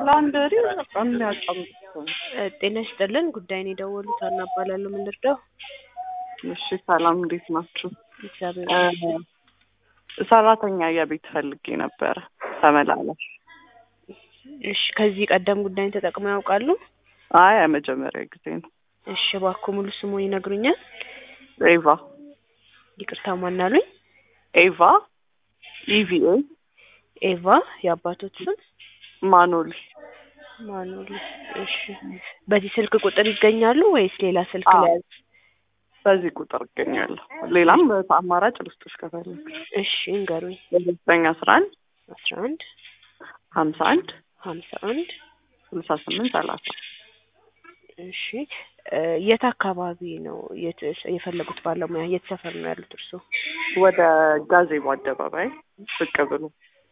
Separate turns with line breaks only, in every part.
ላንደሪ በጣም የሚያጫምጥ ነው።
እ ጤና ይስጥልን ጉዳይን የደወሉት አና እባላለሁ። ምን ልርዳው?
እሺ ሰላም፣ እንዴት ናችሁ?
እግዚአብሔር
እ
ይመስገን።
ሰራተኛ የቤት ፈልጌ ነበረ ተመላላሽ።
እሺ ከዚህ ቀደም ጉዳይን ተጠቅመው ያውቃሉ?
አይ የመጀመሪያ ጊዜ ነው።
እሺ እባክዎ ሙሉ ስሙን ይነግሩኛል?
ኤቫ
ይቅርታ ማናሉኝ?
ኤቫ ኢቪኤ
ኤቫ የአባቶት ስም
ማኖሊ
ማኑል። እሺ በዚህ ስልክ ቁጥር ይገኛሉ ወይስ ሌላ ስልክ
አዎ።
ላይ?
በዚህ ቁጥር እገኛለሁ። ሌላም አማራጭ ልስጥሽ ከፈለግሽ
እሺ እንገሩኝ።
ዘጠኝ አስራ አንድ
አስራ አንድ
ሀምሳ አንድ
ሀምሳ አንድ
ስልሳ ስምንት ሰላሳ
እሺ እ የት አካባቢ ነው የት የፈለጉት ባለሙያ የት ሰፈር ነው ያሉት እርስዎ?
ወደ ጋዜቦ አደባባይ ብቅ ብሎ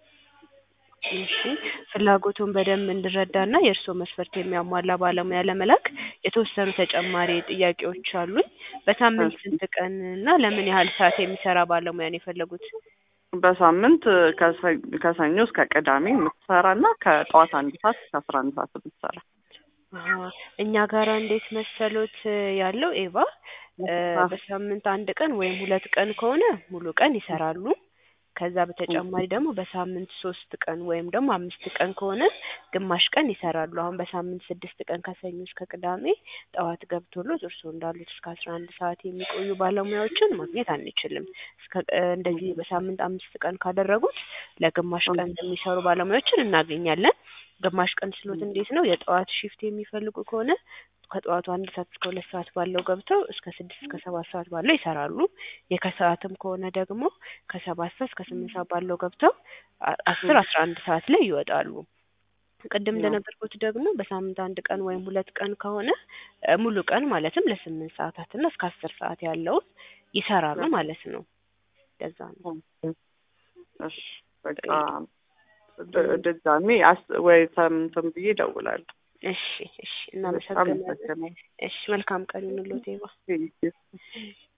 እሺ ፍላጎቱን በደንብ እንድረዳና የእርስዎ መስፈርት የሚያሟላ ባለሙያ ለመላክ የተወሰኑ ተጨማሪ ጥያቄዎች አሉኝ። በሳምንት
እሺ።
ስንት ቀን እና ለምን ያህል ሰዓት የሚሰራ ባለሙያ ነው የፈለጉት?
በሳምንት ከሰ- ከሰኞ እስከ ቅዳሜ የምትሰራ እና ከጠዋት አንድ ሰዓት እስከ አስራ አንድ ሰዓት የምትሰራ
አሀ፣ እኛ ጋራ እንዴት መሰሎት ያለው ኤቫ እ
አዎ።
በሳምንት አንድ ቀን ወይም ሁለት ቀን ከሆነ ሙሉ ቀን ይሰራሉ። ከዛ በተጨማሪ ደግሞ በሳምንት ሶስት ቀን ወይም ደግሞ አምስት ቀን ከሆነ ግማሽ ቀን ይሰራሉ። አሁን በሳምንት ስድስት ቀን ከሰኞ እስከ ቅዳሜ ጠዋት ገብቶሎት እርስዎ እንዳሉት እስከ አስራ አንድ ሰዓት የሚቆዩ ባለሙያዎችን ማግኘት አንችልም። እስከ እ እንደዚህ በሳምንት አምስት ቀን ካደረጉት ለግማሽ ቀን የሚሰሩ ባለሙያዎችን እናገኛለን። ግማሽ ቀን ስሎት እንዴት ነው የጠዋት ሺፍት የሚፈልጉ ከሆነ ከጠዋቱ አንድ ሰዓት እስከ ሁለት ሰዓት ባለው ገብተው እስከ ስድስት እስከ ሰባት ሰዓት ባለው ይሰራሉ። የከሰዓትም ከሆነ ደግሞ ከሰባት ሰዓት እስከ ስምንት ሰዓት ባለው ገብተው አ- አስር አስራ አንድ ሰዓት ላይ ይወጣሉ። ቅድም እንደነገርኩት ደግሞ በሳምንት አንድ ቀን ወይም ሁለት ቀን ከሆነ እ ሙሉ ቀን ማለትም ለስምንት ሰዓታት እና እስከ አስር ሰዓት ያለውን ይሰራሉ ማለት ነው። ለዛ ነው።
እሺ በቃ ድ- ድጋሜ አስ- ወይ እንትን ብዬ እደውላለሁ።
እሺ እሺ እናመሰግናለን።
አመሰግናለሁ።
እሺ መልካም ቀን ይሁንልዎት ኤባ።
ቴንኪው